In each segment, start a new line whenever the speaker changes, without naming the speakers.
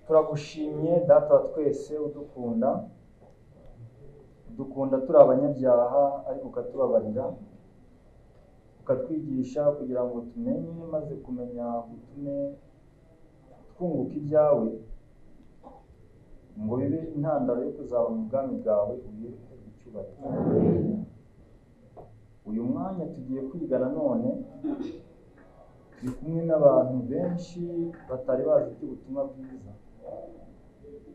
turagushimye data wa twese udukunda udukunda turi abanyabyaha ariko ukatubabarira ukatwigisha kugira ngo tumenye maze kumenya gutume twunguka ibyawe ngo bibe intandaro yo kuzaba mu bwami bwawe uyiruke icyubahiro uyu mwanya tugiye kwiga nanone turi kumwe n'abantu benshi batari bazi iby'ubutumwa bwiza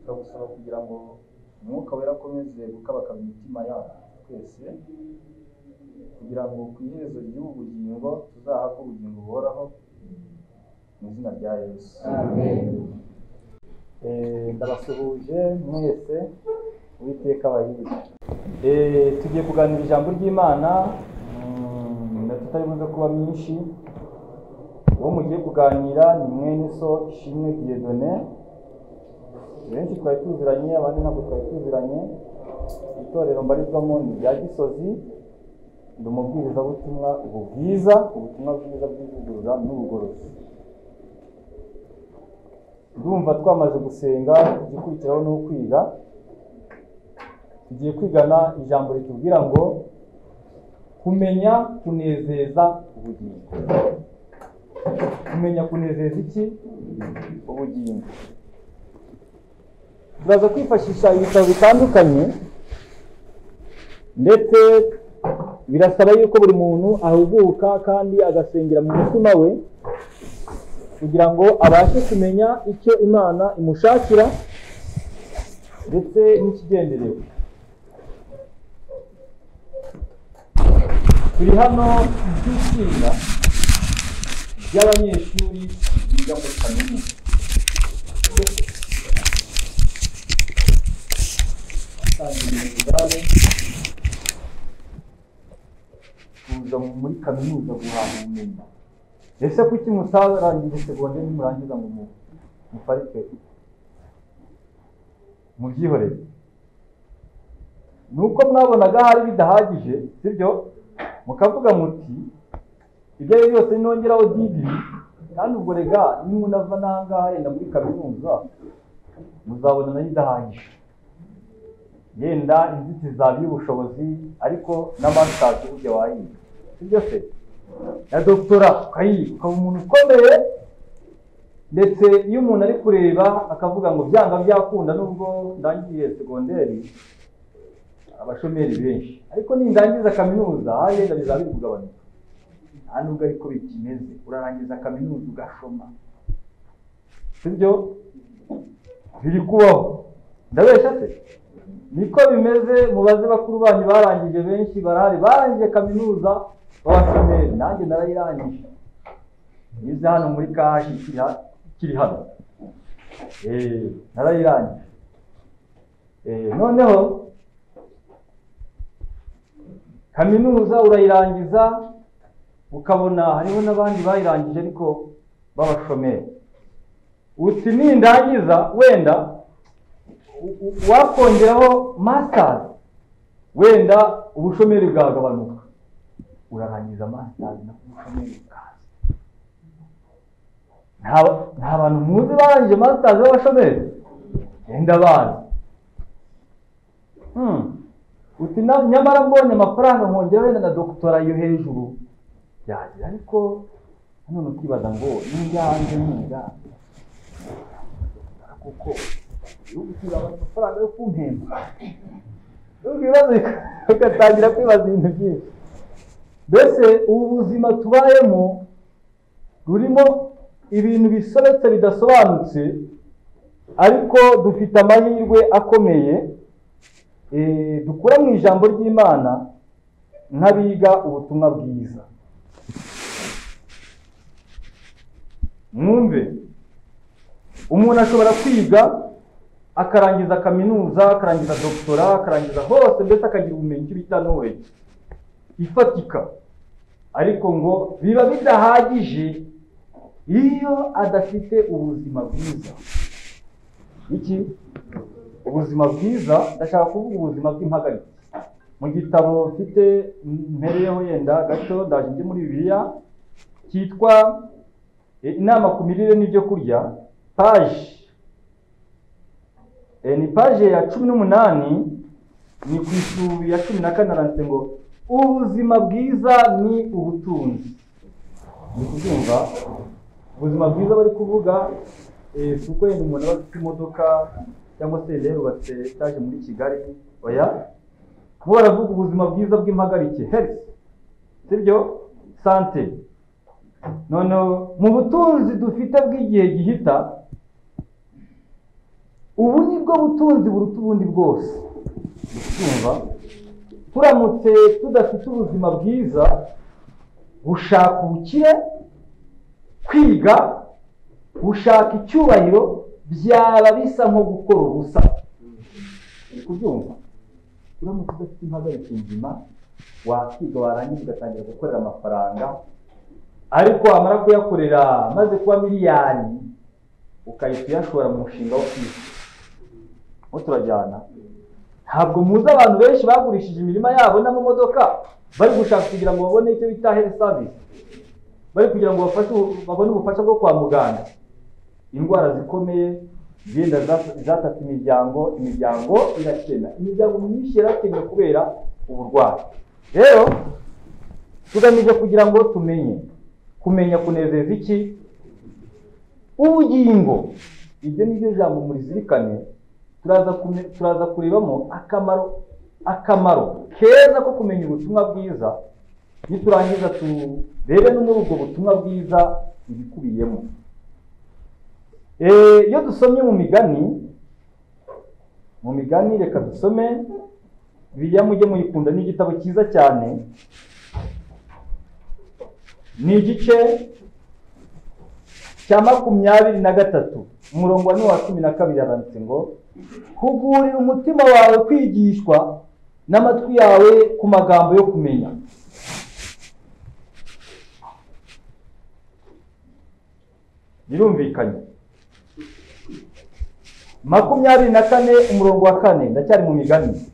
turagusaba kugira ngo umwuka wera akomeze gukabakaba imitima yabo twese kugira ngo ku iherezo ry'ubu bugingo tuzahabwe ubugingo buhoraho mu izina rya yesu Eh, ndabasuhuje mwese uwiteka abahibe Eh, tugiye kuganira ijambo ry'imana mm, na tutari buze kuba myinshi uwo mugiye kuganira ni mwene so ishimwe diedone benshi twari tuziranye abandi ntabwo twari tuziranye itorero mbarizwamo ni irya gisozi ndi umubwirizabutumwa ubu bwiza ubutumwa bwiza bw'ivugurura n'ubugorozi ndumva twamaze gusenga igikurikiraho ni ukwiga tugiye kwigana ijambo ritubwira ngo kumenya kunezeza ubugingo kumenya kunezeza iki ubugingo turaza kwifashisha ibitabo bitandukanye ndetse birasaba yuko buri muntu ahuguka kandi agasengera mu mutima we kugira ngo abashe kumenya icyo imana imushakira ndetse n'ikigenderewe turi hano by'itsinda ry'abanyeshuri biga muri kaminuza kuza muri kaminuza guhanga ubumenyi ese kuki mutarangije segonderi nimurangiza ngo mu muparike mubyihorere ni uko mwabonaga hari bidahagije sibyo mukavuga muti ibyo ari byo byose nongeraho digiri kandi ubwo rega nimunava n'ahangaha yenda muri kaminuza muzabona nayo idahagije yenda inzitizi zaba y'ubushobozi ariko na masitazi ujya wayiga sibyo se na dogitora ukayiga ukaba umuntu ukomeye ndetse iyo umuntu ari kureba akavuga ngo byanga byakunda nubwo ndangiye segonderi abashomeri benshi ariko nindangiza kaminuza hagenda bizaba biri kugabanuka nta nubwo ariko bikimeze urarangiza kaminuza ugashoma sibyo biri kubaho ndabeshya se niko bimeze mubaze bakuru banyu barangije benshi barahari barangije kaminuza b'abashomeri nanjye narayirangije ngeze hano muri kashi ikiri ha- ikiri hano Eh, narayirangije Eh, noneho kaminuza urayirangiza ukabona hariho n'abandi bayirangije ariko b'abashomeri uti nindangiza wenda u- u- wakongeraho masitazi wenda ubushomeri bwagabanuka urarangiza masitazi na ubushomeri bwaza Nta- nta bantu muzi barangije masitazi b'abashomeri yenda bazi Hmm. uti na- nyamara mbonye amafaranga nkongera wenda na dogitora yo hejuru yagira ariko nanone ukibaza ngo n'injya hanze niga kuko igihugu kiraba amafaranga yo kumpemba ibibazo ugatangira kwibaza ibintu byinshi mbese ubu buzima tubayemo burimo ibintu bisobetse bidasobanutse ariko dufite amahirwe akomeye eh, dukura mu ijambo ry'imana nk'abiga ubutumwa bwiza mwumve umuntu ashobora kwiga akarangiza kaminuza akarangiza dogitora akarangiza hose ndetse akagira ubumenyi icyo bita knowledge ifatika ariko ngo biba bidahagije iyo adafite ubuzima bwiza iki ubuzima bwiza ndashaka kuvuga ubuzima bw'impagarike mu gitabo mfite mpereyeho yenda gato ndaje njye muri bibiliya cyitwa E, inama ku mirire n'ibyo kurya paji Eh, ni paje ya cumi n'umunani ni ku isubi ya cumi na kane aranditse ngo ubuzima bwiza ni ubutunzi ni kubyumva ubuzima bwiza bari kuvuga eh, si uko yenda umuntu aba afite imodoka cyangwa se rero yubatse etaje muri kigali oya bo baravuga ubuzima bwiza bw'impagarike health sibyo sante noneho mu butunzi dufite bw'igihe gihita ubu ni bwo butunzi buruta ubundi bwose kumva turamutse tudafite ubuzima bwiza gushaka ubukire kwiga gushaka icyubahiro byaba bisa nko gukora ubusa uri kubyumva uramutse udafite impagarike nzima wakiga warangiza ugatangira gukorera amafaranga ariko wamara kuyakorera maze kuba miliyari ukahita uyashora mu mushinga wo kwiga aho turajyana ntabwo muzi abantu benshi bagurishije imirima yabo n'amamodoka bari gushaka kugira ngo babone icyo bita health service bari kugira ngo bafashe ubu- babone ubufasha bwo kwa muganga indwara zikomeye zenda za- zatatse imiryango imiryango irakena imiryango myinshi yarakennye kubera uburwayi rero tugamije kugira ngo tumenye kumenya kunezeza iki ubugingo ibyo ni byo jambo murizirikane turaza kume- turaza kurebamo akamaro akamaro keza ko kumenya ubutumwa bwiza niturangiza turebe no muri ubwo butumwa bwiza ibikubiyemo Eh, iyo dusomye mu migani mu migani reka dusome biriya mujye muyikunda ni igitabo cyiza cyane ni igice cya makumyabiri na gatatu umurongo wa n'uwa cumi na kabiri aranditse ngo kugurira umutima wawe kwigishwa n'amatwi yawe ku magambo yo kumenya birumvikanye makumyabiri na kane umurongo wa kane ndacyari mu migani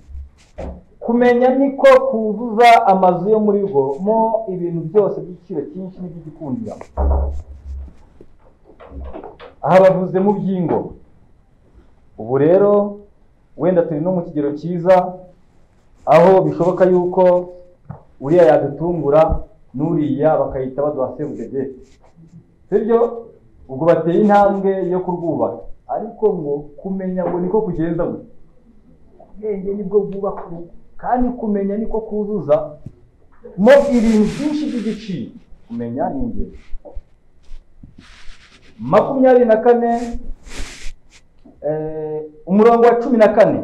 kumenya niko kuzuza amazu yo muri rwo mo ibintu byose by'igiciro cyinshi n'iby'igikundiro aha bavuze mu by'ingo ubu rero wenda turi no mu kigero cyiza aho bishoboka yuko uriya yadutungura n'uriya bakahita baduha sebudede sibyo ubwo bateye intambwe yo kurwubaka ariko ngo kumenya ngo niko kugenza gutya ubwenge nibwo bwubaka urugo kandi kumenya niko kuzuza mo ibintu byinshi by'igiciro kumenya ni ingenzi makumyabiri na kane eh, umurongo wa cumi na kane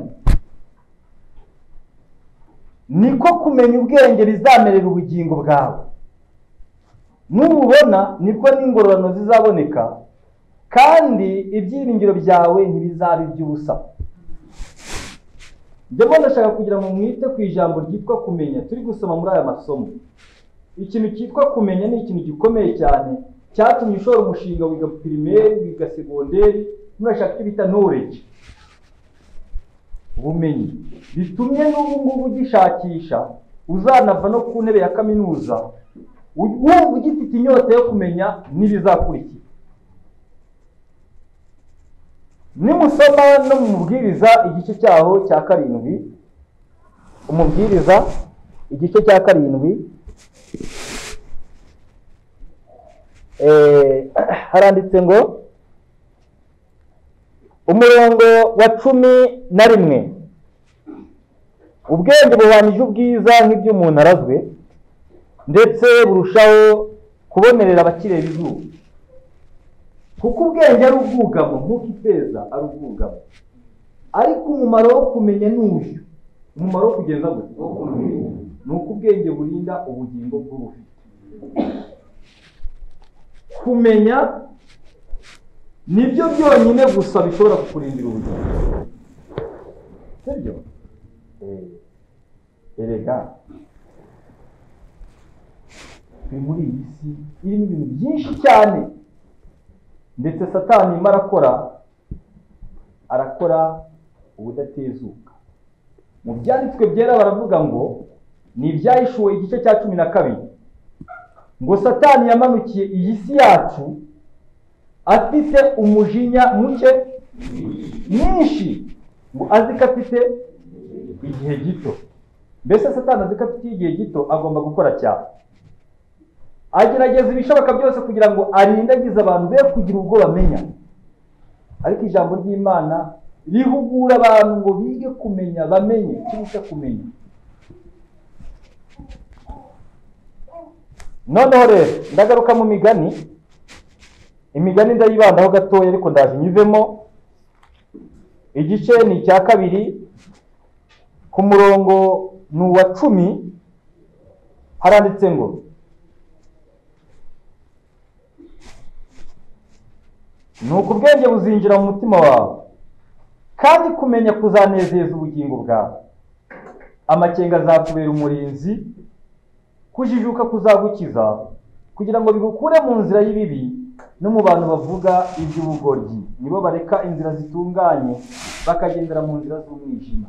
niko kumenya ubwenge bizamerera ubugingo bwawe nububona nibwo n'ingororano zizaboneka kandi ibyiringiro byawe ntibizaba iby'ubusa ndabona ndashaka kugira ngo mwite ku ijambo ryitwa kumenya turi gusoma muri aya masomo ikintu cyitwa kumenya ni ikintu gikomeye cyane cyatumye ushora umushinga wiga pirimeri wiga segonderi murashaka icyo bita knowledge ubumenyi bitumye n'ubu ngubu ugishakisha uzanava no ku ntebe ya kaminuza wumva ugifite inyota yo kumenya n'ibizakurikira nimusoma no mu mubwiriza igice cyaho cya karindwi umubwiriza igice cya karindwi Eh, haranditse ngo umurongo wa cumi na rimwe ubwenge bubanije ubwiza nk'iby'umuntu arazwe ndetse burushaho kubonerera abakireba izuba kuko ubwenge ari ubwugamo nk'uko ifeza ari ubwugamo ariko umumaro wo kumenya ni uyu umumaro wo kugeza gute wo kumenya ni uko ubwenge burinda ubugingo bw'ubufite kumenya nibyo byonyine gusa bishobora kukurindira ubuzima sibyo Eh, erega turi muri iyi si irimo ibintu byinshi cyane ndetse satani arimo arakora arakora ubudatezuka mu byanditswe byera baravuga ngo ni ibyahishuwe igice cya cumi na kabiri ngo satani yamanukiye iyi si yacu afite umujinya muke mwinshi ngo azi ko afite igihe gito mbese satani azi ko afite igihe gito agomba gukora cyane agerageza ibishoboka byose kugira ngo arindagize abantu be kugira ubwo bamenya ariko ijambo ry'imana rihugura abantu ngo bige kumenya bamenye cyangwa kumenya noneho rero ndagaruka mu migani imigani ndayibandaho gatoya ariko ndaje nyivemo igice ni icya kabiri ku murongo ni uwa cumi haranditse ngo ni uko ubwenge buzinjira mu mutima wawe kandi kumenya kuzanezeza ubugingo bwawe amakenga azakubera umurinzi kujijuka kuzagukiza kugira ngo bigukure mu nzira y'ibibi no mu bantu bavuga iby'ubugoryi nibo bareka inzira zitunganye bakagendera mu nzira z'umwijima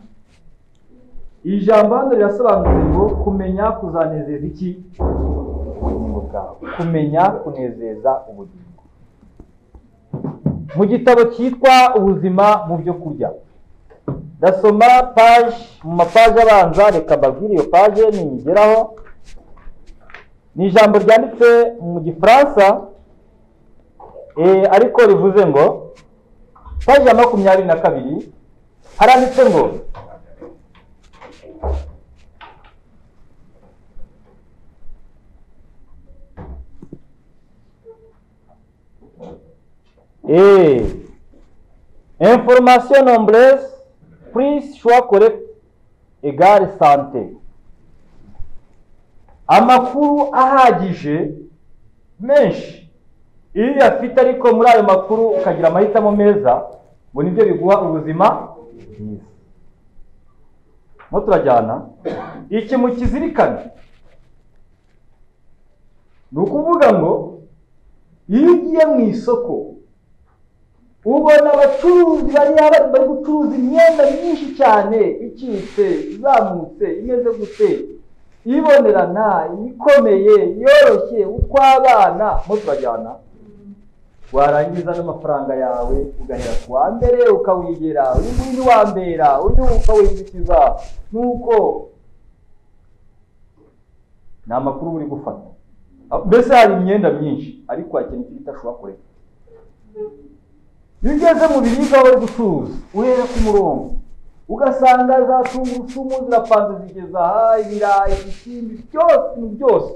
iri jambo hano rirasobanutse ngo kumenya kuzanezeza iki ubugingo bwawe kumenya kunezeza ubugingo mu gitabo cyitwa ubuzima mu byo kurya ndasoma paje mu mapaje abanza reka mbabwire iyo paje niyigeraho ni ijambo ryanditse mu gifaransa eh, ariko rivuze ngo paje ya makumyabiri na kabiri haranditse ngo Eh, information nombreuse, prise, choix correct, égale santé. Amakuru ahagije menshi iyo uyafite ariko muri ayo makuru ukagira amahitamo meza ngo nibyo biguha ubuzima bwiza mo turajyana iki mu kizirikane ni ukuvuga ngo iyo ugiye mu isoko ubona abacuruzi bariya bari bari gucuruza imyenda myinshi cyane icitse izamutse imeze gute ibonerana ikomeye yoroshye ukw'abana mo turajyana warangiza n'amafaranga yawe ugahera ku wa mbere ukawigera uyu nguyu ni wambera uyu ukawinjikiza nuko ni amakuru uri gufata mbese hari imyenda myinshi ariko hakintu icyo bita kurekera iyo ugeze mu biribwa bari gucuruza uhera ku murongo ugasanga za tungurusumu zirapanze zigeza aha ibirayi ibishyimbo byose ni byose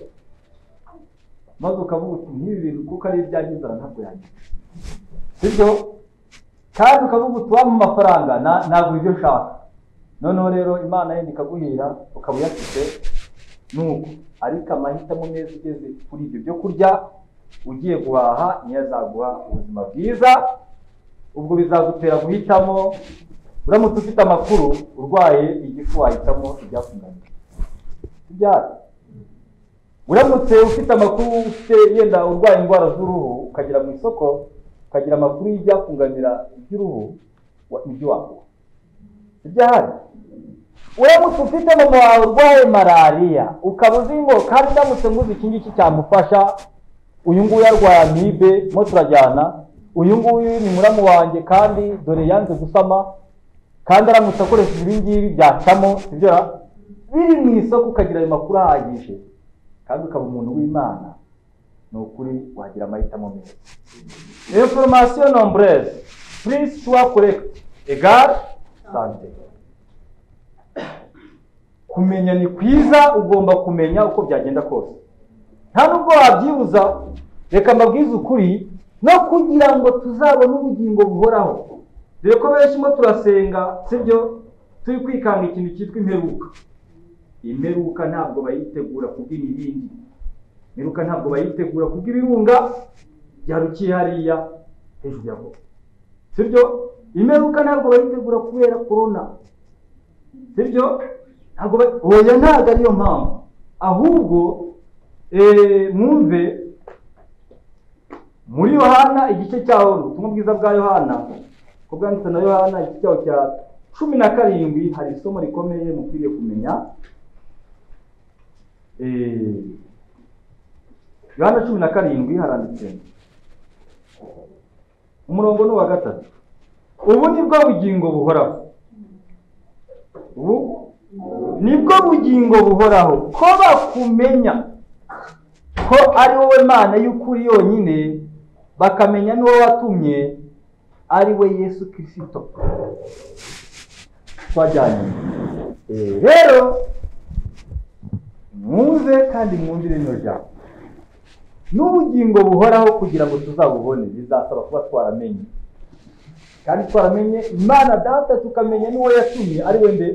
maze ukavuga uti nk'ibi bintu kuko ari ibyanjye inzara ntabwo yanjye sibyo kandi ukavuga uti waba mu mafaranga ntabwo ibyo nshaka noneho rero imana yenda ikaguhira ukaba uyafite nuko ariko amahitamo meza ugeze kuri ibyo byo kurya ugiye guhaha niyo azaguha ubuzima bwiza ubwo bizagutera guhitamo uramutse ufite amakuru urwaye igifu wahitamo ibyakunaniye ibyara uramutse ufite amakuru ufite yenda urwaye indwara z'uruhu ukagera mu isoko ukagira amakuru y'ibyakunganira iby'uruhu ibyo wakora ibyahari uramutse ufite mama wawe urwaye malariya ukaba uzi ngo kandi ndamutse nguze iki ngiki cyamufasha uyu nguyu arwaye amibe mo turajyana uyu nguyu ni muramu wanjye kandi dore yanze gusama kandi aramutse akoresheje ibi ngibi byacamo sibyo biri mu isoko ukagira ayo makuru ahagije kandi ukaba umuntu w'imana ni ukuri wagira amahitamo meza information nombreze prise choix correct egare sante kumenya ni kwiza ugomba kumenya uko byagenda kose nta nubwo wabyibuza reka mbabwize ukuri no kugira ngo tuzabone ubugingo buhoraho dore ko benshi mo turasenga sibyo turi kwikanga ikintu cyitwa imperuka imperuka ntabwo bayitegura kubw'ibibindi imperuka ntabwo bayitegura kubw'ibirunga byarukiye hariya hejuru ya bo sibyo imperuka ntabwo bayitegura kubera korona sibyo ntabwo oya ntabwo ariyo mpamvu ahubwo mwumve muri yohana igice cyaho ni ubutumwa bwiza bwa yohana ko bwanditse na yohana igice cyaho cya cumi na karindwi hari isomo rikomeye mukwiriye kumenya yohana cumi na karindwi haranditse umurongo ni uwa gatatu ubu ni bwo bugingo buhoraho ubu nibwo bugingo buhoraho ko bakumenya ko ari wowe mana y'ukuri yonyine bakamenya n'uwo watumye ari we yesu kirisito twajyanye Eh, rero mwumve kandi mwumvire rino jambo n'ubugingo buhoraho kugira ngo tuzabubone bizasaba kuba twaramenye kandi twaramenye imana data tukamenya n'uwo yatumye ari we mbe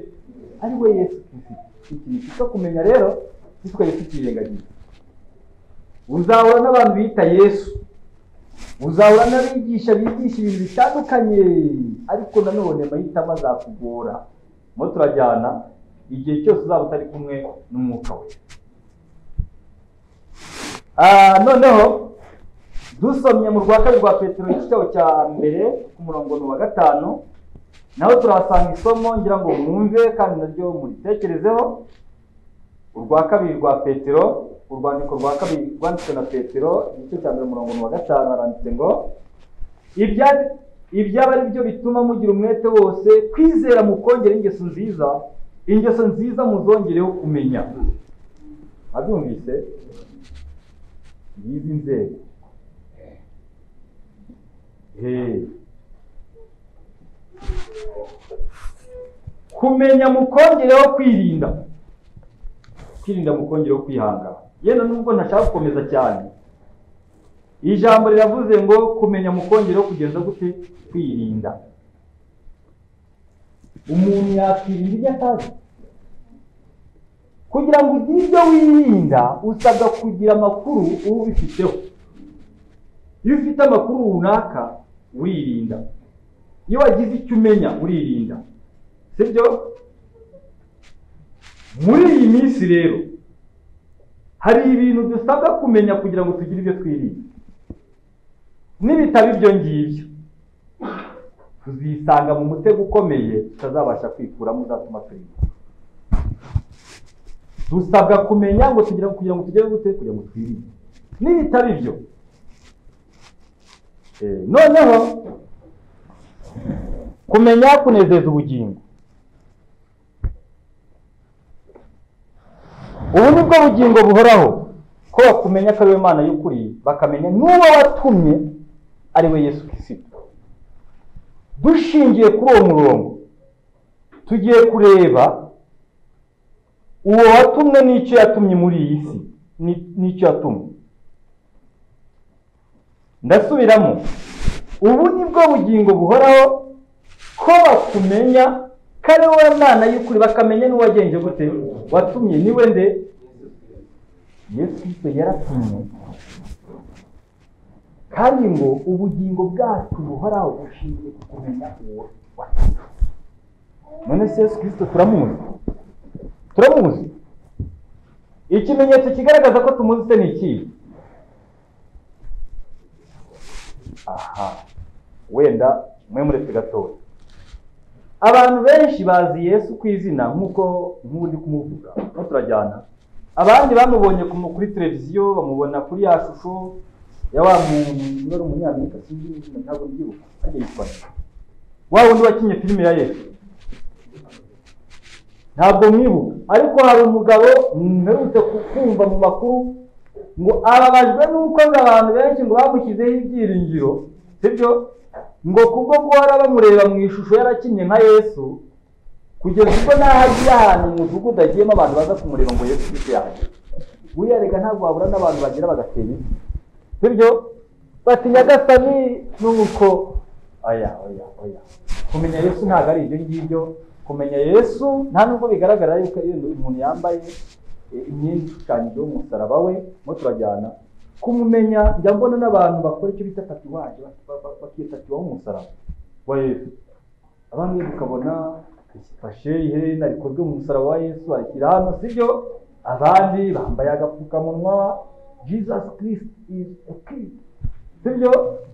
ari we yesu kirisito ikintu cyo kumenya rero ntitwari tukirengagiza uzahura n'abantu bita yesu uzahura n'abigisha bigisha ibintu bitandukanye ariko nanone amahitamo azakugora mo turajyana igihe cyose uzaba utari kumwe n'umwuka we Ah, noneho dusomye mu rwa kabiri rwa petero igitabo cya mbere ku murongo ni uwa gatanu naho turahasanga isomo ngira ngo mwumve kandi naryo muritekerezeho urwa kabiri rwa petero urwandiko rwa kabiri rwanditswe na petero igice cya mbere umurongo ni uwa gatanu haranditse ngo ibya- ibyaba ari byo bituma mugira umwete wose kwizera mukongera ingeso nziza ingeso nziza muzongereho kumenya abyumvise y'izi nzego Hey. kumenya mukongereho kwirinda kwirinda mukongereho kwihangana yenda nubwo ntashaka gukomeza cyane ijambo riravuze ngo kumenya mukongereho kugenza gute kwirinda umuntu yakwirinda ibyo atazi kugira ngo ugire ibyo wirinda usabwa kugira amakuru uba ubifiteho iyo ufite amakuru runaka uririnda iyo wagize icyo umenya uririnda sibyo muri iyi minsi rero hari ibintu dusabwa kumenya kugira ngo tugire ibyo twirinda nibitaba ibyo ngibyo tuzisanga mu mutego ukomeye tutazabasha kwikuramo uzatuma turimbuka dusabwa kumenya ngo tugira kugira ngo tugere gute kugira ngo twirinde nibitaba ibyo Eh, noneho kumenya kunezeza ubugingo ubu ni bwo bugingo buhoraho ko bakumenya ko ari we mana y'ukuri bakamenya n'uwo watumye ari we yesu kirisito dushingiye kuri uwo murongo tugiye kureba uwo watumwe n'icyo yatumye muri iyi si ni- n'icyo yatumwe ndasubiramo ubu ni bwo bugingo buhoraho ko bakumenya ko ari wowe mwana y'ukuri bakamenya n'uwagenje gute watumye ni we nde yesu kirisito yaratumye kandi ngo ubugingo bwacu buhoraho bushingiye ku kumenya uwo watumye none se yesu kirisito turamuzi turamuzi ikimenyetso kigaragaza ko tumuzi se ni ikihe aha wenda mwe muretse gatoya abantu benshi bazi yesu ku izina nk'uko nk'undi kumuvuga no turajyana abandi bamubonye ku- kuri televiziyo bamubona kuri ya shusho ya wa muntu wari umunyamerika sinzi izina ntabwo mbyibuka ajya yitwa nde? wa wundi wakinnye filime ya yesu ntabwo mwibuka ariko hari umugabo mperutse ku- kumva mu makuru ngo ababajwe n'uko ngo abantu benshi ngo bamushyizeho ibyiringiro sibyo ngo kubwo guhora bamureba mu ishusho yarakinnye nka yesu kugeza ubwo n'aho agiye ahantu mu mudugudu agiyemo abantu baza kumureba ngo yesu kristo yaje buriya rega ntabwo wabura n'abantu bagera bagatera ivi sibyo bati nyagasani nuko oya oya oya kumenya yesu ntabwo ari ibyo ngibyo kumenya yesu nta nubwo bigaragara yuko iyo umuntu yambaye eh, imyenda ishushanyijeho umusaraba we mo turajyana kumumenya njya mbona n'abantu bakora icyo bita tatuwaje bakitatiwaho umusaraba wa yesu abandi ukabona fashe iherena rikozwe mu musaraba wa yesu arishyira hano sibyo abandi bambaye agapfukamunwa jesus christ is a king sibyo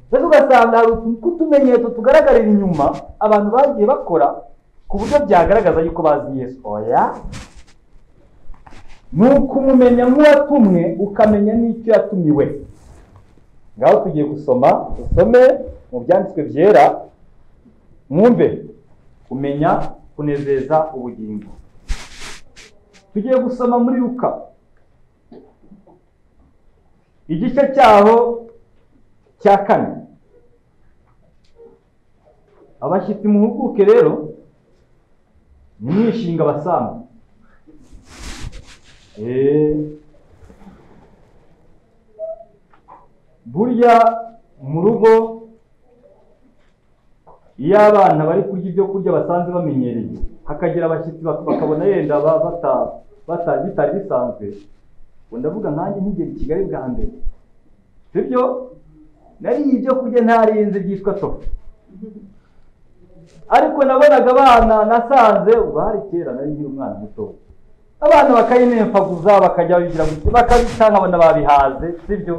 mbese ugasanga hari utuntu tw'utumenyetso tugaragarira inyuma abantu bagiye bakora ku buryo byagaragaza yuko bazi yesu oya ni ukumumenya nk'uwatumwe ukamenya n'icyo yatumiwe ngaho tugiye gusoma usome mu byanditswe byera mwumve kumenya kunezeza ubugingo tugiye gusoma muri ruka igice cyaho cya kane abashyitsi muhuguke rero nimwishinga abasambu eee burya mu rugo iyo abana bari kurya ibyo kurya basanzwe bamenyereye hakagira abashyitsi bak- bakabona yenda ba- bata- bata- bitari bisanzwe ngo ndavuga nkanjye nkigera i kigali bwa mbere sibyo nariye ibyo kurya ntarinze byitwa tofu ariko nabonaga abana nasanze bari kera nari nkiri umwana muto abana bakayinemfaguza bakajya babigira gutya bakabita nkabona babihaze sibyo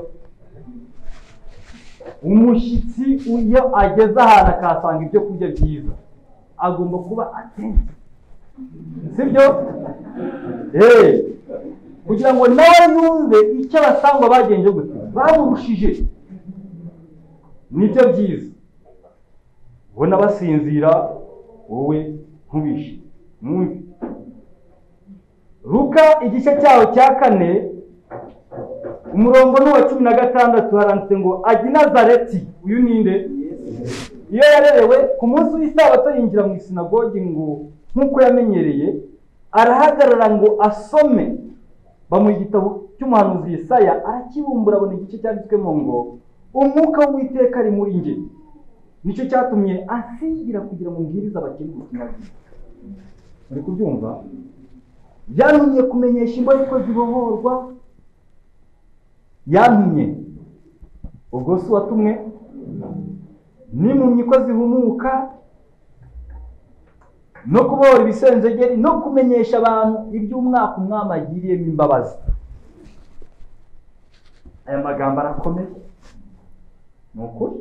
umushyitsi iyo ageze ahantu akahasanga ibyo kurya byiza agomba kuba atenti sibyo eee kugira ngo nawe yumve icyo abasangwa bagenje gutya bamurushije nibyo byiza ubona basinzira wowe nkubishe mwumve ruka igice cyaho cya kane umurongo ni uwa cumi na gatandatu haranditse ngo ajya i nazareti uyu ninde iyo yarerewe ku munsi w'isabato yinjira mu isinagogi ngo nk'uko yamenyereye arahagarara ngo asome bamuha igitabo cy'umuhanuzi Yesaya arakibumbura abona igice cyanditswemo ngo umwuka w'uwiteka ari muri njye nicyo cyatumye asigira kugira ngo mbwirize abakene ubutumwa bwiza muri kubyumva byantumye kumenyesha imboneko zibohorwa yantumye ubwo si uwatumwe n'impumyi ko zihumuka no kubohora ibisenzegeri no kumenyesha abantu iby'umwaka umwami agiriyemo imbabazi aya magambo arakomeye ni ukuri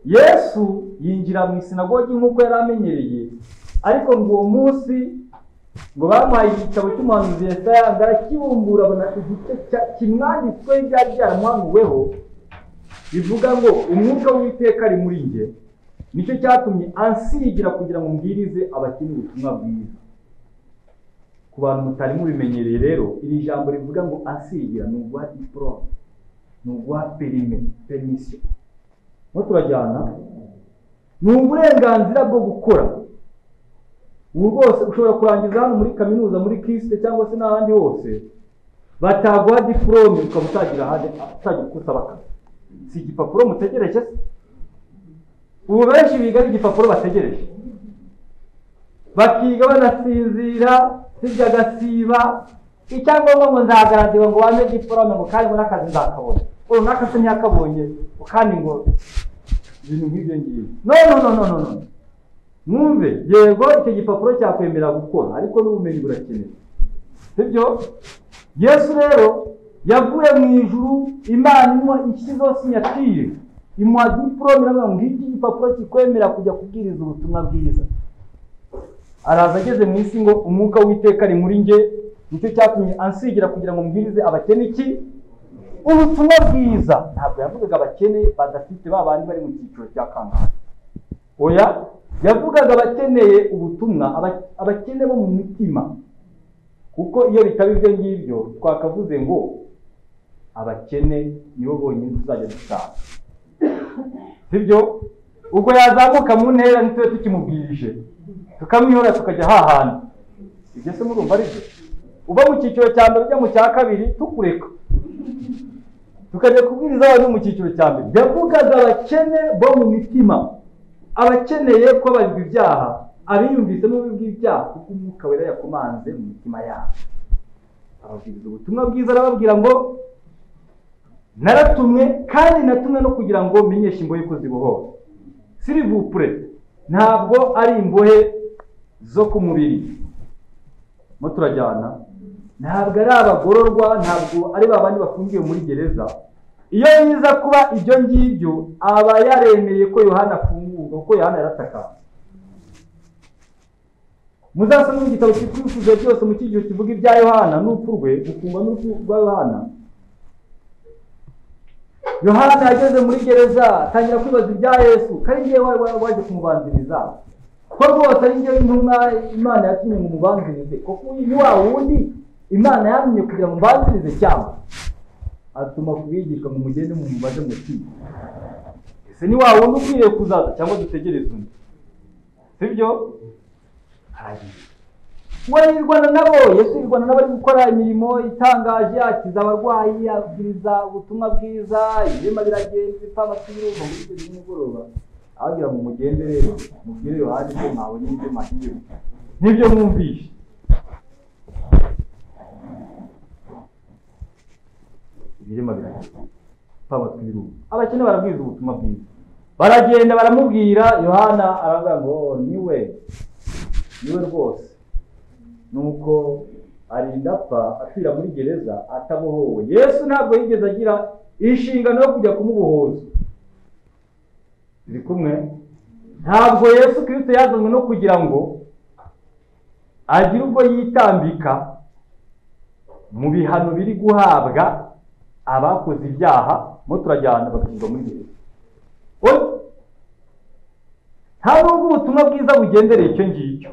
yesu yinjira mu isinagogi nk'uko yari amenyereye ariko ngo uwo munsi ngo bamuhaye igitabo cy'umuhanuzi Yesaya arakibumbura abona igice cya- kimwanditsweho ibyari byaramuhanuweho bivuga ngo umwuka w'iteka ari muri njye nicyo cyatumye ansigira kugira ngo mbwirize abakene ubutumwa bwiza ku bantu mutari mubimenyereye rero iri jambo rivuga ngo ansigira ni uguha diporome ni uguha perime permission no turajyana ni uburenganzira bwo gukora ubu rwose ushobora kurangiza hano muri kaminuza muri kisite cyangwa se n'ahandi hose bataguha diporome ukaba utagira ahandi utagira uko usaba akazi si igipapuro mutegereje se ubu benshi biga ari igipapuro bategereje bakiga banasinzira sibyo agasiba icyangombwa ngo nzagarantira ngo wampe diporome ngo kandi ngo n'akazi nzakabona runaka se ntiyakabonye ngo kandi ngo ibintu nk'ibyo ngibyo no no no no no no mwumve yego icyo gipapuro cyakwemera gukora ariko n'ubumenyi burakenewe sibyo yesu rero yavuye mu ijuru imana imuha ishyizeho sinyatire imuha diporome iravuga ngo iki gipapuro kikwemera kujya kubwiriza ubutumwa bwiza araza ageze mu isi ngo umwuka w'iteka ari muri njye nicyo cyatumye ansigira kugira ngo mbwirize abakene iki ubutumwa bwiza ntabwo yavugaga abakene badafite ba bandi bari mu cyiciro cya kangahe oya yavugaga abakeneye ubutumwa aba- abakene bo mu mitima kuko iyo bitaba ibyo ngibyo twakavuze ngo abakene nibo bonyine tuzajya dusanga sibyo ubwo yazamuka mu ntera ntitube tukimubwirije tukamwihora tukajya hahana ibyo se murumva ari byo uva mu cyiciro cya mbere ujya mu cya kabiri tukureka tukajya kubwiriza abantu mu cyiciro cya mbere yavugaga abakene bo mu mitima abakeneye ko barirwa ibyaha abiyumvisemo bibi ibyaha kuko umwuka wera yakomanze mu mitima yabo ababwiriza ubutumwa bwiza arababwira ngo naratumwe kandi natumwe no kugira ngo menyeshe imbohe ko zibohora sirivupure ntabwo ari imbohe zo ku mubiri mo turajyana ntabwo ari abagororwa ntabwo ari ba bandi bafungiwe muri gereza iyo biza kuba ibyo ngibyo aba yaremeye ko yohana afungurwa kuko yohana yaratakamba muzasome mu gitabo cyikwifuza cyose mu kigero kivuga ibya yohana n'urupfu rwe gufungwa n'urupfu rwa yohana yohana yageze muri gereza atangira kwibaza ibya yesu kandi yewe wari waje kumubanziriza ko rwose ari byo intumwa imana yatumye ngo mubanzirize kuko uyu ni wa wundi imana yamye kugira ngo mubanzirize cyangwa atuma kubigisha ngo mugende mu mubaze muti ese ni wa wundi ukwiriye kuzaza cyangwa dutegereze undi sibyo hanyuma murayirwana nabo yesu yirwana n'abari gukora imirimo itangaje akiza abarwayi abwiriza ubutumwa bwiza ibirema biragenda ibipama by'irembo muri icyo nimugoroba ababwira ngo mugende rero mubwire yohani ibyo mwabonye n'ibyo mwahinduye n'ibyo mwumvishe ibirema biragenda ibipama tw'irungu abakene barabwiriza ubutumwa bwiza baragenda baramubwira yohana aravuga ngo niwe niwe rwose nuko arinda apfa apfira muri gereza atabohowe yesu ntabwo yigeze agira inshingano yo kujya kumubohoza biri kumwe ntabwo yesu kirisito yazanywe no kugira ngo agire ubwo yitambika mu bihano biri guhabwa abakoze ibyaha mo turajyana bagashyirwa muri gereza nta nubwo ubutumwa bwiza bugendereye icyo ngicyo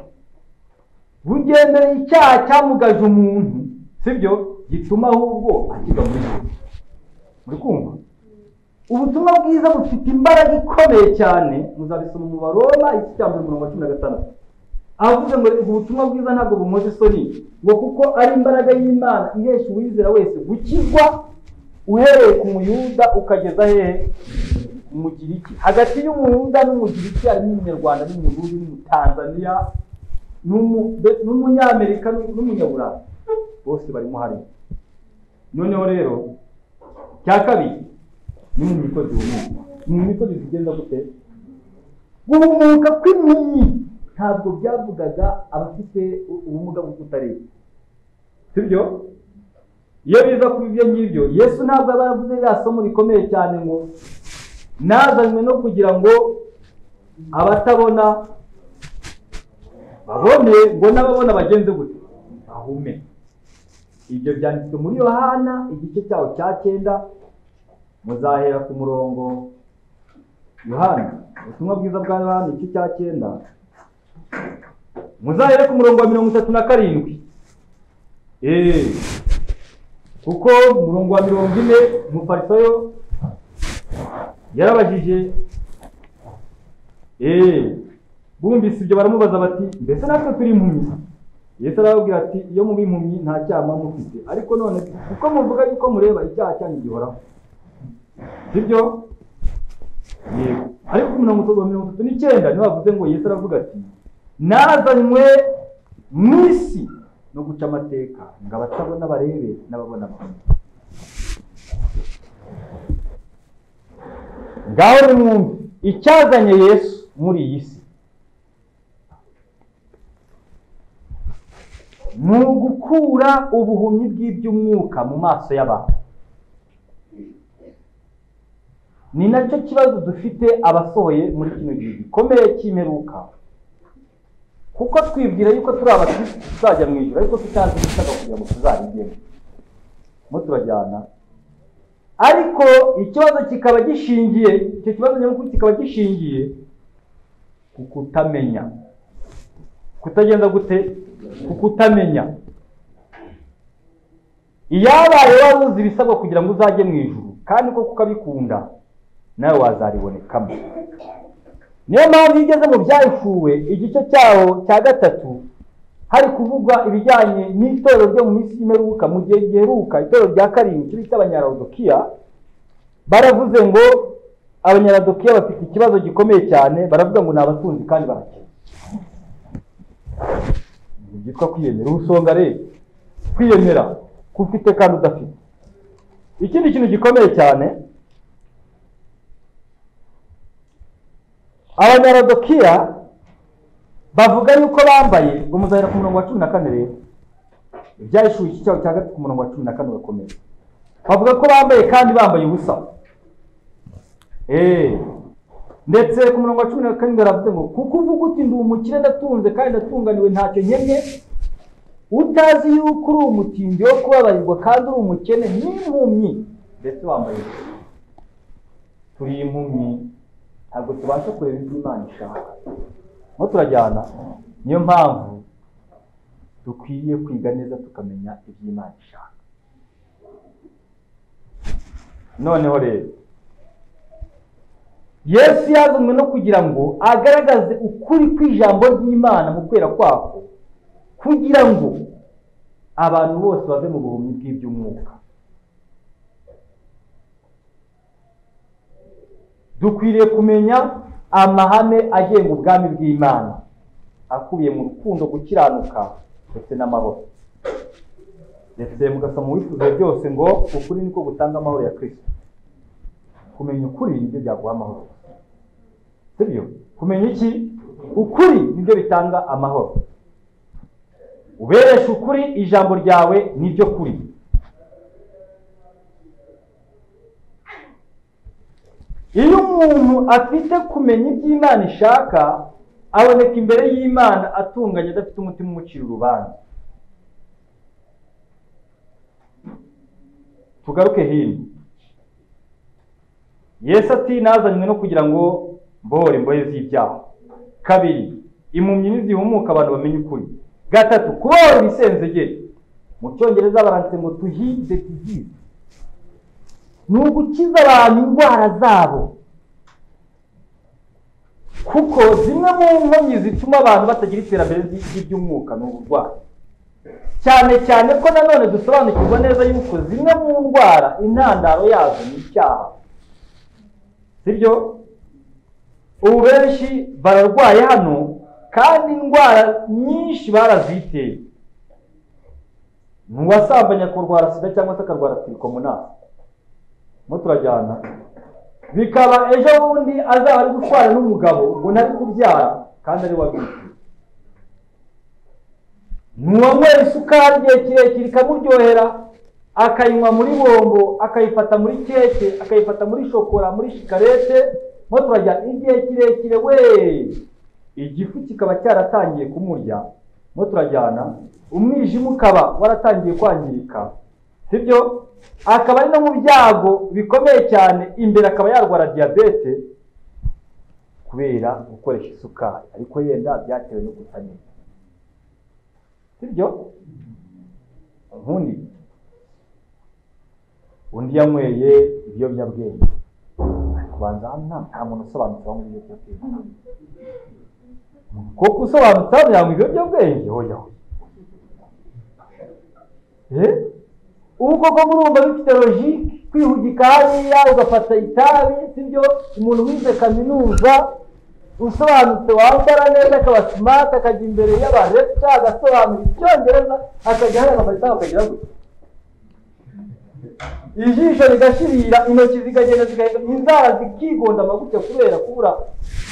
bugendera icyaha cyamugaje umuntu sibyo gituma ahubwo akiga muri yombi muri kumva ubutumwa bwiza bufite imbaraga ikomeye cyane muzabisoma mu baroma iki cya mbere mirongo cumi na gatandatu ahavuze ngo ubutumwa bwiza ntabwo bumoze isoni ngo kuko ari imbaraga y'imana ihesha uwizera wese gukizwa uhereye ku muyuda ukageza hehe umugiriki hagati y'umuyuda n'umugiriki harimo umunyarwanda n'umurundi n'umutanzaniya n'umunyamerika n'umunyaburayi bose barimo hariya noneho rero cya kabiri ni mu mikozi humuka mu mikozi zigenda gute guhumuka kw'impumyi ntabwo byavugaga abafite ubumuga bwo kutareba sibyo iyo biza kuba ibyo ngibyo yesu ntabwo aba yaravuze ririya somo rikomeye cyane ngo nazanywe no kugira ngo abatabona babone ngo n'ababona bagenze gute bahume ibyo byanditswe muri yohana igice cyawo cya cyenda muzahera ku murongo yohana ubutumwa bwiza bwa yohana igice cya cyenda muzahera ku murongo wa mirongo itatu na karindwi eee kuko umurongo wa mirongo ine umufarisayo yarabajije eee bumvise ibyo baramubaza bati mbese natwe turi impumyi yesu arababwira ati iyo muba impumyi nta cyaha muba mufite ariko none kuko muvuga yuko mureba icyaha cyanyu gihoraho sibyo yego ariko mirongo itatu n'icyenda niba bavuze ngo yesu aravuga ati nazanywe mu isi no guca amateka ngo abatabona barebe n'ababona babone ngaho nimwumve icyazanye yesu muri iyi si ni ugukura ubuhumyi bw'iby'umwuka mu maso y'abantu ni nacyo kibazo dufite abasohoye muri kino gihe gikomeye cy'imperuka kuko twibwira yuko turi abakirisitu tuzajya mu ijoro ariko tutazi ibisabwa kugira ngo tuzabigemo mo turajyana ariko ikibazo kikaba gishingiye icyo kibazo nyamukuru kikaba gishingiye ku kutamenya kutagenda gute kukutamenya iyabaye wari uzi ibisabwa kugira ngo uzajye mu ijuru kandi koko ukabikunda nawe wazaribonekamo niyo mpamvu iyo ugeze mu byahishuwe igice cyawo cya gatatu hari kuvugwa ibijyanye n'itorero ryo mu minsi y'imperuka mu gihe giheruka itorero rya karindwi cyo bita abanyaradokiya baravuze ngo abanyaradokiya bafite ikibazo gikomeye cyane baravuga ngo ni abatunzi kandi barakina byitwa kwiyemera ubusonga rero kwiyemera kufite kandi udafite ikindi kintu gikomeye cyane abanyaradokiya bavuga yuko bambaye ngo muzahera ku murongo wa cumi na kane rero ibyayishuye iki cyabo cya gatatu ku murongo wa cumi na kane urakomeye bavuga ko bambaye kandi bambaye ubusa eee ndetse ku murongo wa cumi na karindwi baravuze ngo kuko uvuga uti ndi umukire ndatunze kandi ndatunganiwe ntacyo nkennye utazi yuko uri umutindi wo kubabarirwa kandi uri umukene n'impumyi ndetse wambaye turi impumyi ntabwo tubasha kureba ibyo imana ishaka aho turajyana niyo mpamvu dukwiye kwiga neza tukamenya iby'imana ishaka noneho rero yesu yazanywe no kugira ngo agaragaze ukuri kw'ijambo ry'imana mu kwera kwako kugira ngo abantu bose bave mu buhumyi bw'iby'umwuka dukwiriye kumenya amahame agenga ubwami bw'imana akubiye mu rukundo gukiranuka ndetse n'amahoro ndetse mugasoma wifuza byose ngo ukuri niko gutanga amahoro ya kirisito kumenya ukuri nibyo byaguha amahoro sibyo kumenya iki ukuri nibyo bitanga amahoro uberesha ukuri ijambo ryawe niryo kuri iyo umuntu afite kumenya ibyo imana ishaka aboneka imbere y'imana atunganye adafite umutima umucira urubanza tugaruke hino yesu ati nazanywe no kugira ngo mbohore imbohe z'ibyaha kabiri impumyi nizihumuka abantu bamenye ukuri gatatu kubohora ibisenzegeri mu cyongereza baranditse ngo tuhide disease ni ugukiza abantu indwara zabo kuko zimwe mu nkomyi zituma abantu batagira iterambere ry'iby'umwuka ni uburwayi cyane cyane ko nanone dusobanukirwa neza yuko zimwe mu ndwara intandaro yazo ni icyaha sibyo ubu benshi bararwaye hano kandi indwara nyinshi baraziteye ni uwasambanya kurwara sida cyangwa se akarwara tirikomunasi mo turajyana bikaba ejo bundi azaba ari gutwara n'umugabo ngo ntari kubyara kandi ari wabwite ntiwanywera isukari igihe kirekire ikamuryohera akayinywa muri bombo akayifata muri keke akayifata muri shokora muri shikarete mo turajyana igihe kirekire we igifu kikaba cyaratangiye kumurya mo turajyana umwijima ukaba waratangiye kwangirika sibyo akaba ari no mu byago bikomeye cyane imbere akaba yarwara diyabete kubera gukoresha isukari ariko yenda byatewe no kutamenya sibyo nkundi undi yanyweye ibiyobyabwenge kubanza hano nta muntu usobanutse wanywa ibiyobyabwenge kuko usobanutse hano yanywa ibiyobyabwenge hoya hoya ubu koko murumva bifite logike kwihugika hariya ugafata itabi sibyo umuntu wize kaminuza usobanutse wambara neza akaba simati akajya imbere y'abareca agasobanura icyongereza akajya hariya agafata itabi akagira gutya ijisho rigashirira intoki zikagenda zigahita inzara zikigonda amagufwa kubera kubura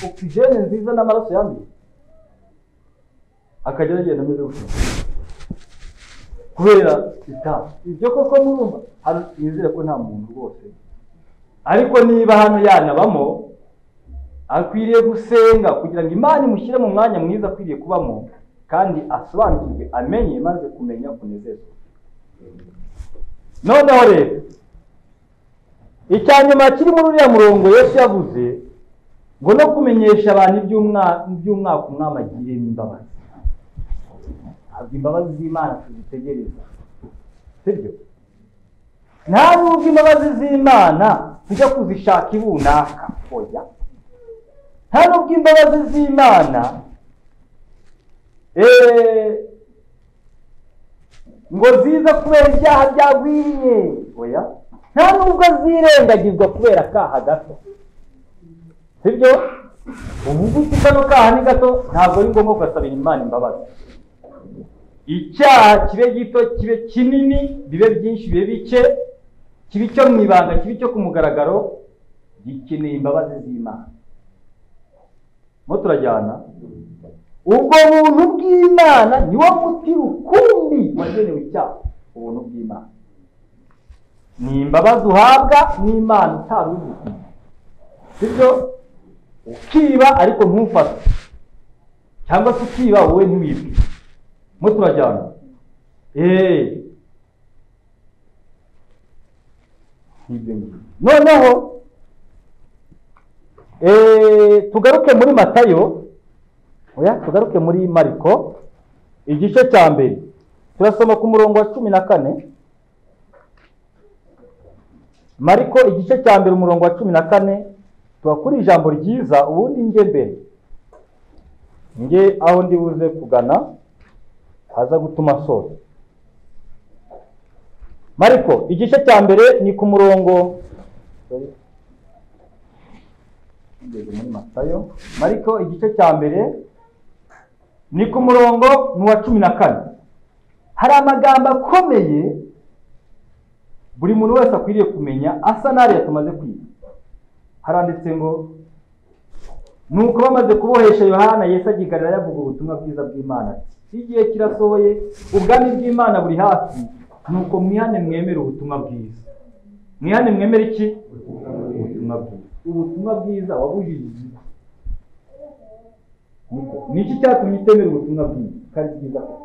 ogisijeni nziza n'amaraso yanduye akajya agenda ameze gutya kubera itabi ibyo koko murumva hano twizere ko nta muntu rwose ariko niba hano yanabamo akwiriye gusenga kugira ngo imana imushyire mu mwanya mwiza akwiriye kubamo kandi asobanukirwe amenye maze kumenya kunezerwa noneho rero icya nyuma kiri muri uriya murongo yose yavuze ngo no kumenyesha abantu iby'umwaka umwami agiriyemo imbabazi ntabwo imbabazi z'imana tuzitegereza sibyo nta nubwo imbabazi z'imana tujya kuzishaka ibunaka oya nta nubwo imbabazi z'imana ngo ziza kubera ibyaha byagwiriye oya nta nubwo zirengagizwa kubera akaha gato sibyo ubu ngubu kano kaha ni gato ntabwo ari ngombwa kugasabira imana imbabazi icyaha kibe gito kibe kinini bibe byinshi bibe bike kibe icyo mu ibanga kibe icyo ku mugaragaro gikeneye imbabazi z'imana mo turajyana ubwo buntu bw'imana niwo muti rukumbi wagenewe icyaha ubuntu bw'imana ni imbabazi uhabwa n'imana utari uzi sibyo ukiba ariko ntufate cyangwa se ukiba wowe ntiwibwe mo turajyana noneho tugaruke muri matayo oya tugaruke muri mariko igice cya mbere turasoma ku murongo wa cumi na kane mariko igice cya mbere umurongo wa cumi na kane tuba kuri ijambo ryiza ubundi njye mbere njye aho ndi buze kugana haza gutuma sora mariko igice cya mbere ni ku murongo ngeze muri matayo mariko igice cya mbere ni ku murongo ni uwa cumi na kane hari amagambo akomeye buri muntu wese akwiriye kumenya asa n'ariya tumaze kwiga haranditse ngo nuko bamaze kubohesha yohana yesu agigarira yavuga ubutumwa bwiza bw'imana ati igihe kirasohoye ubwami bw'imana buri hafi nuko mwihane mwemere ubutumwa bwiza mwihane mwemere iki ubutumwa bwiza ubutumwa bwiza wabujije igihe ni iki cyatumye utemera ubutumwa bwiza kandi bwiza koko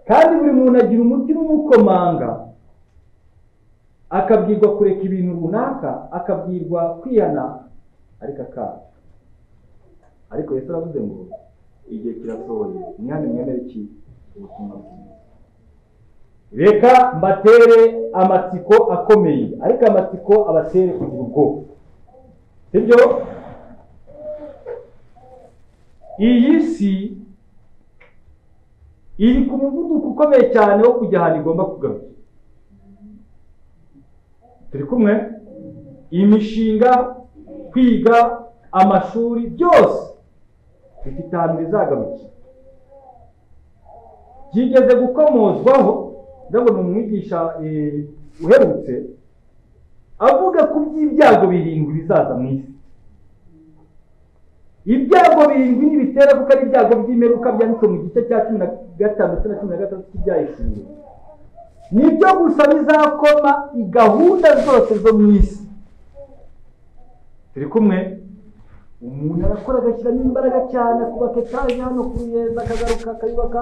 kandi buri muntu agira umutima umukomanga akabwirwa kureka ibintu runaka akabwirwa kwihana ariko akaga ariko Yesu aravuze ngo igihe kirasohoye mwihane mwemere iki ubutumwa bwiza reka mbatere amatsiko akomeye ariko amatsiko abatere kugira ubwoba sibyo iyi si iri ku muvuduko ukomeye cyane wo kujya ahantu igomba kugarura turi kumwe imishinga kwiga amashuri byose bifite ahantu bizagarukira byigeze gukomozwaho ndabona umwigisha eh, uherutse avuga ku by'ibyago birindwi bizaza mu isi ibyago birindwi ntibitera kuko ari ibyago by'imperuka byanditse mu gice cya cumi na gatanu ndetse na cumi na gatandatu cy'ibyahishuriwe nibyo gusa bizakoma i gahunda zose zo mu isi turi kumwe umuntu arakora agashyiramo imbaraga cyane akubaka etaje hano ku ruyenzi akagaruka akayubaka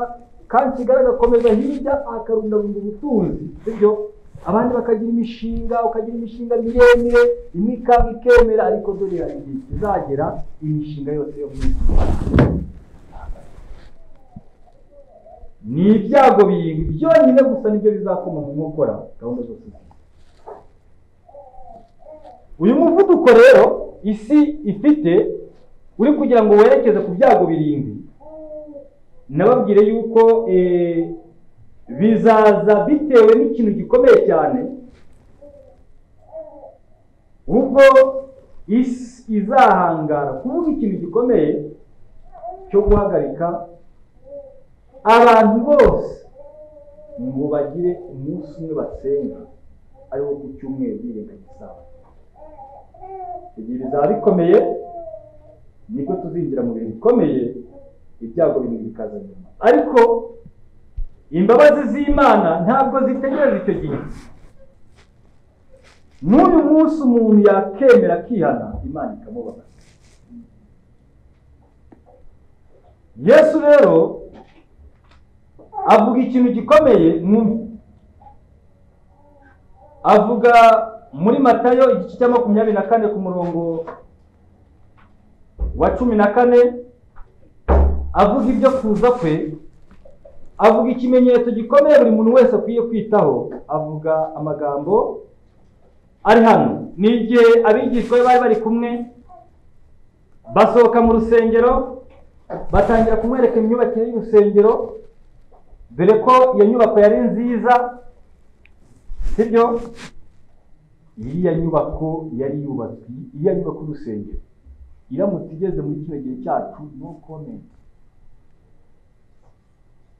kandi kigali agakomeza hirya akarundabunda ubutunzi sibyo abandi bakagira imishinga ukagira imishinga miremire imwe ikaba ikemera ariko dore hari igihe kizagera imishinga yose yo mu isi ni ibyago birindwi byonyine gusa nibyo bizakoma mu nkokora gahunda zose z'isi. uyu muvuduko rero isi ifite uri kugira ngo werekeze ku byago birindwi nababwire yuko eh, bizaza bitewe n'ikintu gikomeye cyane ubwo isi izahangara kuvuga ikintu gikomeye cyo guhagarika abantu bose ngo bagire umunsi umwe basenga ari wo ku cyumweru birengagiza isaha igihe bizaba bikomeye nibwo tuzinjira mu bihe bikomeye ibyago bimwe bikaza nyuma ariko imbabazi z'imana ntabwo zitegereje icyo gihe n'uyu munsi umuntu yakemera akihana imana ikamubaza yesu rero avuga ikintu gikomeye mwumve avuga muri matayo igice cya makumyabiri na kane ku murongo wa cumi na kane avuga ibyo kuza kwe avuga ikimenyetso gikomeye buri muntu wese akwiye kwitaho avuga amagambo ari hano ni igihe abigishwa be bari bari kumwe basohoka mu rusengero batangira kumwereka imyubakire y'urusengero dore ko iyo nyubako yari nziza sibyo iriya nyubako yari yubatswe iriya nyubako y'urusengero iramutse igeze muri kino gihe cyacu no komenti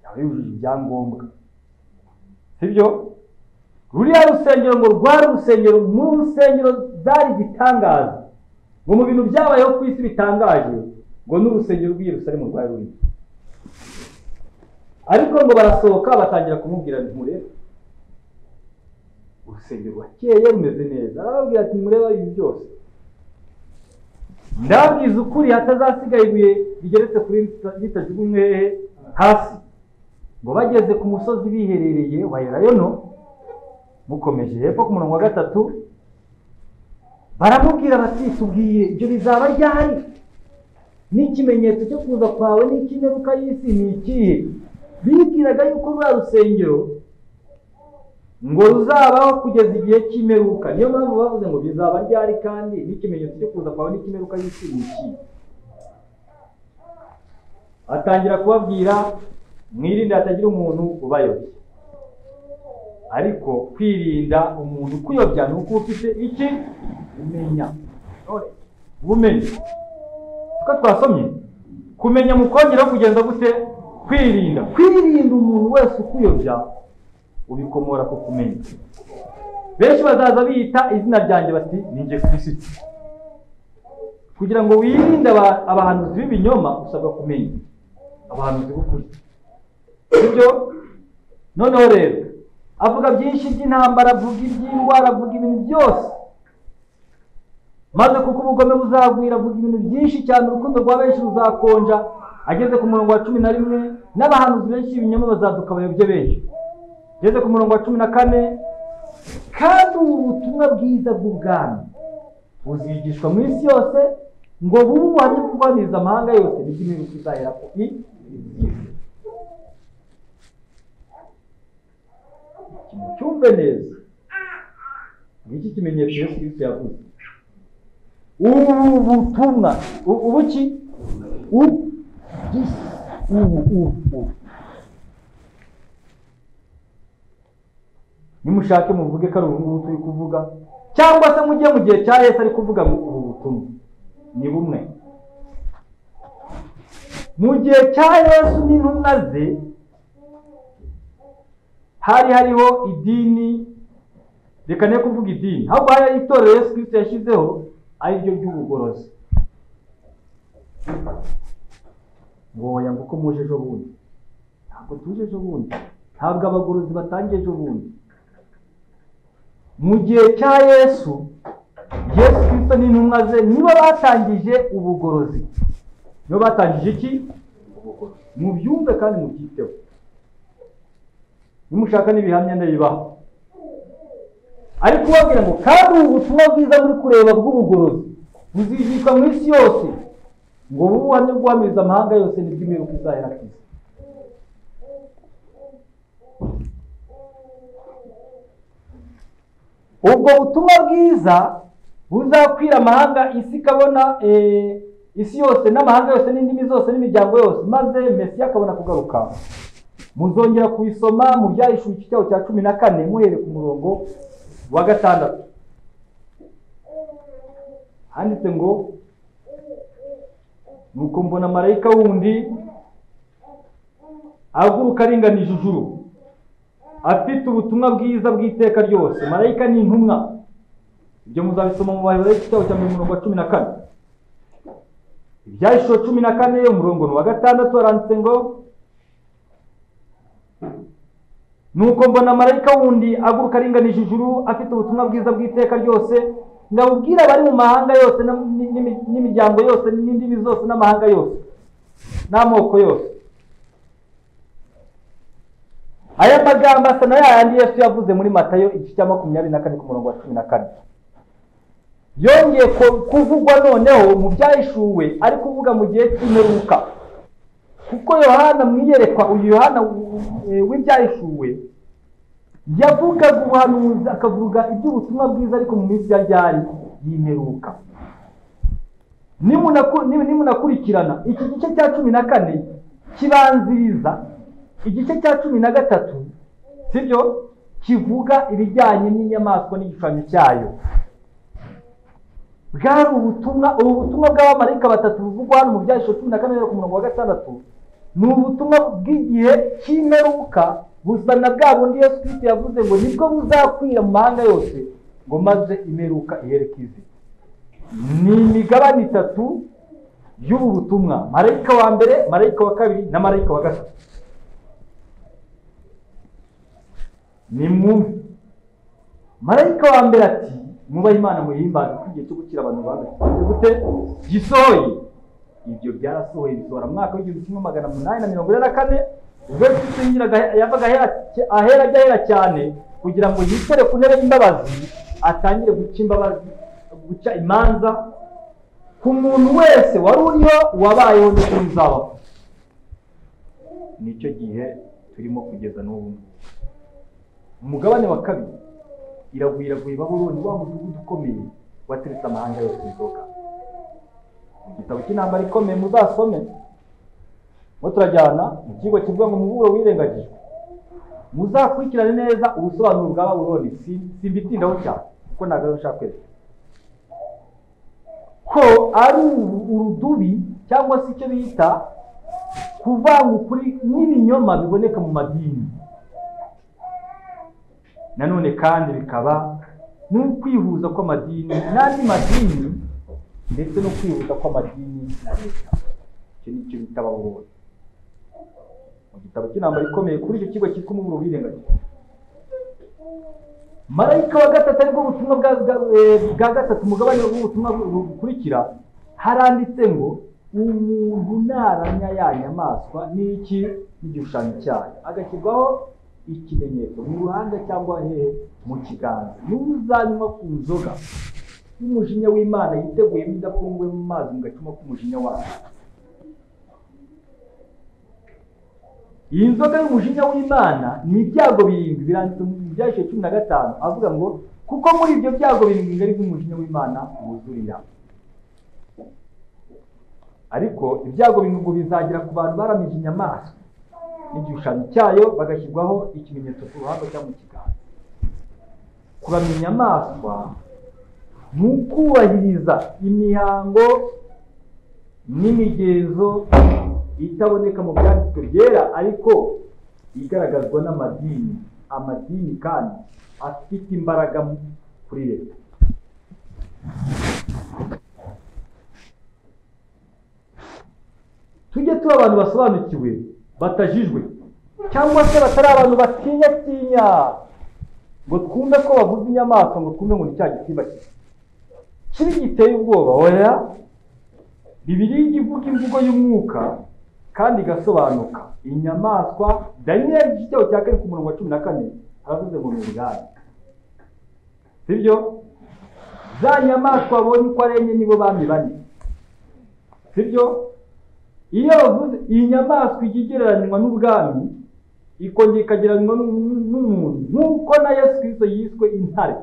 yaba yujuje ibyangombwa sibyo ruriya rusengero ngo rwari urusengero mu rusengero zari igitangaza ngo mu bintu byabayeho ku isi bitangaje ngo n'urusengero rw'iyerusalemu rwari ruriho ariko ngo barasohoka batangira kumubwira nti murebe urusengero rwakeye rumeze neza arababwira ati mureba ibi byose ndababwiza ukuri hatazasigaye ibuye rigeretse kuri ritajugunywe hehe hasi ngo bageze ku musozi biherereye wa elayono mukomeje hepfo ku murongo wa gatatu baramubwira bati tubwiye ibyo bizaba ryari n'ikimenyetso cyo kuza kwawe n'ik'imperuka y'isi ni ikihe bibwiraga yuko ruriya rusengero ngo ruzabaho kugeza igihe cy'imperuka niyo mpamvu bavuze ngo bizaba ryari kandi n'ikimenyetso cyo kuza kwawe n'ik'imperuka y'isi ni ikihe atangira kubabwira mwirinde hatagira umuntu ubayobya ariko kwirinda umuntu ukuyobya ni uko uba ufite iki umenya ubumenyi uko twasomye kumenya mu kongeraho kugenza gute kwirinda kwirinda umuntu wese ukuyobya ubikomora ku kumenya benshi bazaza biyita izina ryanjye bati ni njye kirisiti kugira ngo wirinde abahanuzi b'ibinyoma usabwa kumenya abahanuzi b'ukuri sibyo noneho rero avuga byinshi by'intambara avuga iby'indwara avuga ibintu byose maze kuko ubugome buzagwira avuga ibintu byinshi cyane urukundo rwa benshi ruzakonja ageze ku murongo wa cumi na rimwe n'abahanuzi benshi b'ibinyoma bazaduka abayobye benshi ageze ku murongo wa cumi na kane kandi ubu butumwa bwiza bw'ubwami buzigishwa mu isi yose ngo bube ubuhamya kubaniza amahanga yose n'iby'imiruko izahera ku isi mucyumve neza ni iki kimenyetso yesu kirisito yavuze ubu butumwa ubu ki ubu ubu ubu nimushake muvuge ko ari ubu ngubu turi kuvuga cyangwa se mujye mu gihe cya yesu ari kuvuga ngo ubu butumwa ni bumwe mu gihe cya yesu n'intumwa ze hari hariho idini reka ne kuvuga idini ahubwo hari itorero Yesu kirisito yashyizeho ari ryo ry'ubugorozi ngo ngo uko muje ejo bundi ntabwo tuje ejo bundi ntabwo abagorozi batangiye ejo bundi mu gihe cya yesu yesu kirisito n'intumwa ze nibo batangije ubugorozi nibo batangije iki ubugorozi mubyumve kandi mubyiteho nimushaka n'ibihamya ndabibaha ariko ubabwira ngo kandi ubu butumwa bwiza muri kureba bw'ubugorozi buzigishwa mu isi yose ngo bube ubuhamya bwuhamiriza amahanga yose nibwo imiruko izahera ku isi ubwo butumwa bwiza buzakwira amahanga isi ikabona isi yose n'amahanga yose n'indimi zose n'imiryango yose maze mesiya akabona kugaruka muzongera kubisoma mu byahishura icyicaro cya cumi na kane muhere ku murongo wa gatandatu handitse ngo nuko mbona marayika wundi aguruka aringanije ijuru afite ubutumwa bwiza bw'iteka ryose marayika ni intumwa ibyo muzabisoma mu bayobora icyicaro cya mirongo wa cumi na kane ibyahishura cumi na kane umurongo ni uwa gatandatu haranditse ngo nuko mbona marayika wundi aguruka aringanije ijuru afite ubutumwa bwiza bw'iteka ryose ngabubwira abari mu mahanga yose n'imiryango yose n'indimi zose n'amahanga yose n'amoko yose aya magambo asa na yayandi yesu yavuze muri matayo igice cya makumyabiri na kane ku murongo wa cumi na kane yongeye kuvugwa noneho mu byahishuwe ari kuvuga mu gihe cy'imperuka kuko yohana mwiyerekwa uyu yohana w'ibyahishuwe yavugaga ubuhanuzi akavuga iby'ubutumwa bwiza ariko mu minsi ya ryari y'imperuka nimunakurikirana iki gice cya cumi na kane kibanziriza igice cya cumi na gatatu sibyo kivuga ibijyanye n'inyamaswa n'igishushanyo cyayo bwari ubutumwa ubu butumwa bw'abamarayika batatu buvugwa hano mu byahishura cumi na kane ku murongo wa gatandatu ni ubutumwa bw'igihe cy'imperuka busa na bwa bundi yesu kirisito yavuze ngo nibwo buzakwira mu mahanga yose ngo maze imperuka ihereke izi ni imigabane itatu y'ubu butumwa marayika wa mbere marayika wa kabiri na marayika wa gatatu ni mwumve marayika wa mbere ati mubaha imana muyihimbaza ko igihe cyo gukira abantu bahagaze gute gisohoye ibyo byarasohoye bisohora mu mwaka w'igihumbi kimwe magana umunani na mirongo ine na kane ubwo yisengeraga yavaga ahera ajya ahera cyane kugira ngo yicare ku ntebe y'imbabazi atangire guca imbabazi guca imanza ku muntu wese wari uriho wabayeho n'uko uzabaho nicyo gihe turimo kugeza n'ubu ngubu umugabane wa kabiri iraguye iraguye babuloni wa mudugudu ukomeye wateretse amahanga yose inzoga mu gitabo cy'intambara ikomeye muzasome mo turajyana mu kigo kivuga ngo umuburo wirengagijwe muzakurikirane neza ubusobanuro bwa babuloni simbitindaho cyane kuko ntabwo ariyo nshaka kwereka ko ari urudubi cyangwa se icyo bita kuvanga ukuri n'ibinyoma biboneka mu madini nanone kandi bikaba n'ukwihuza kw'amadini n'andi madini ndetse no kwihuza kw'amadini na leta icyo ni cyo bita babonye mu gitabo cy'intambara ikomeye kuri icyo kigo cyitwa umuburo wirengagije marayika wa gatatu aribwo butumwa bwa bwa gatatu umugabane w'ubutumwa bukurikira haranditse ngo umuntu naramya ya nyamaswa n'iki n'igishushanyo cyayo agashyirwaho ikimenyetso mu ruhanga cyangwa hehe mu kiganza n'uzanywa ku nzoga y'umujinya w'imana yiteguyemo idafunguwe mu mazi mu gacuma k'umujinya wayo iyi nzoga y'umujinya w'imana ni ibyago birindwi biranditse mu byashiye cumi na gatanu avuga ngo kuko muri ibyo byago birindwi ngari bw'umujinya w'imana wuzurira ariko ibyago birindwi bizagera ku bantu baramije inyamaswa n'igishushanyo cyayo bagashyirwaho ikimenyetso ku ruhanga cyangwa mu kiganza kuramya inyamaswa ni ukubahiriza imihango n'imigenzo itaboneka mu byanditswe byera ariko igaragazwa n'amadini amadini kandi afite imbaraga kuri leta tujye tuba abantu basobanukiwe batajijwe cyangwa se batari abantu batinya tinya ngo twumve ko bavuze inyamaswa ngo twumve ngo ni cya gisimba kibi giteye ubwoba oya bibiri ivuga imvugo y'umwuka kandi igasobanuka inyamaswa daniyeli igitabo cya kane ku murongo wa cumi na kane haravuze ngo ni ubwari sibyo za nyamaswa babonye uko ari enye nibo bami bane sibyo iyo bavuze iyi nyamaswa ijya igereranywa n'ubwami ikongera ikagereranywa n'umuntu nk'uko na yesu kirisito yiswe intare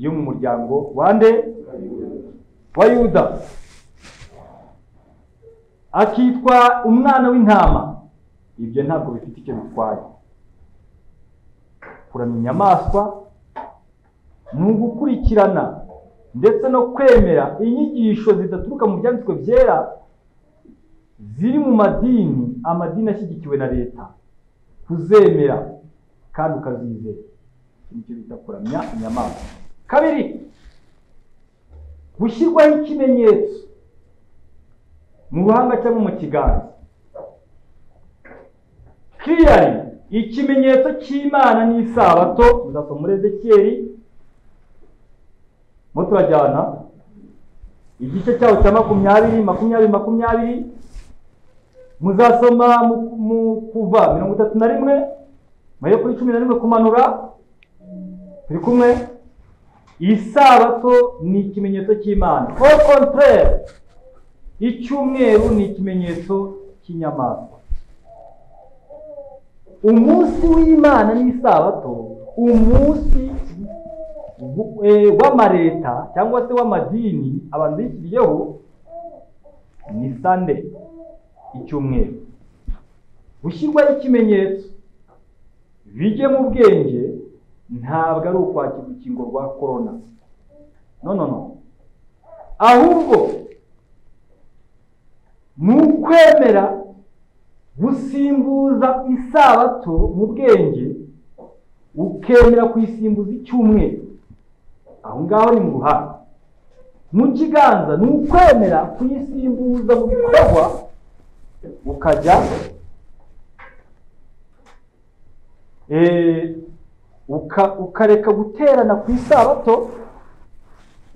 yo mu muryango wa nde wa yuda akitwa umwana w'intama ibyo ntabwo bifite icyo bitwaye kuramya inyamaswa ni ugukurikirana ndetse no kwemera inyigisho zidaturuka mu byanditswe byera ziri mu madini amadini ashyigikiwe na leta kuzemera kandi ukazizera nicyo bita kuramya inyamaswa kabiri gushyirwaho ikimenyetso mu ruhanga cyangwa mu kiganza kiriyari ikimenyetso cy'imana n'isabato muzasoma muri ezekiyeri mo turajyana igice cyaho cya makumyabiri makumyabiri makumyabiri muzasoma mu kuva mirongo itatu na rimwe mayo kuri cumi na rimwe kumanura turi kumwe isabato ni ikimenyetso cy'imana au contraire icyumweru ni ikimenyetso cy'inyamaswa umunsi w'imana n'isabato umunsi w'amaleta cyangwa se w'amadini abantu bishyiriyeho ni sande icyumweru gushyirwaho ikimenyetso bijye mu bwenge ntabwo ari ukwakira urukingo rwa korona no no no ahubwo ni ukwemera gusimbuza isabato mu bwenge ukemera kuyisimbuza icyumweru aho ngaho ni mu ruhande mu kiganza ni ukwemera kuyisimbuza mu bikorwa ukajya ukareka guterana ku isabato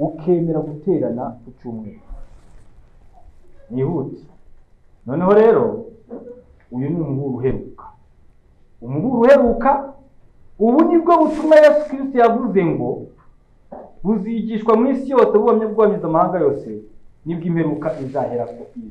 ukemera guterana ku cyumweru nihute noneho rero uyu ni umuburo uheruka umuburo uheruka ubu nibwo butumwa yesu kirisiti yavuze ngo buzigishwa mu isi yose bubamye bwubamiza amahanga yose nibwo imperuka izahera ku isi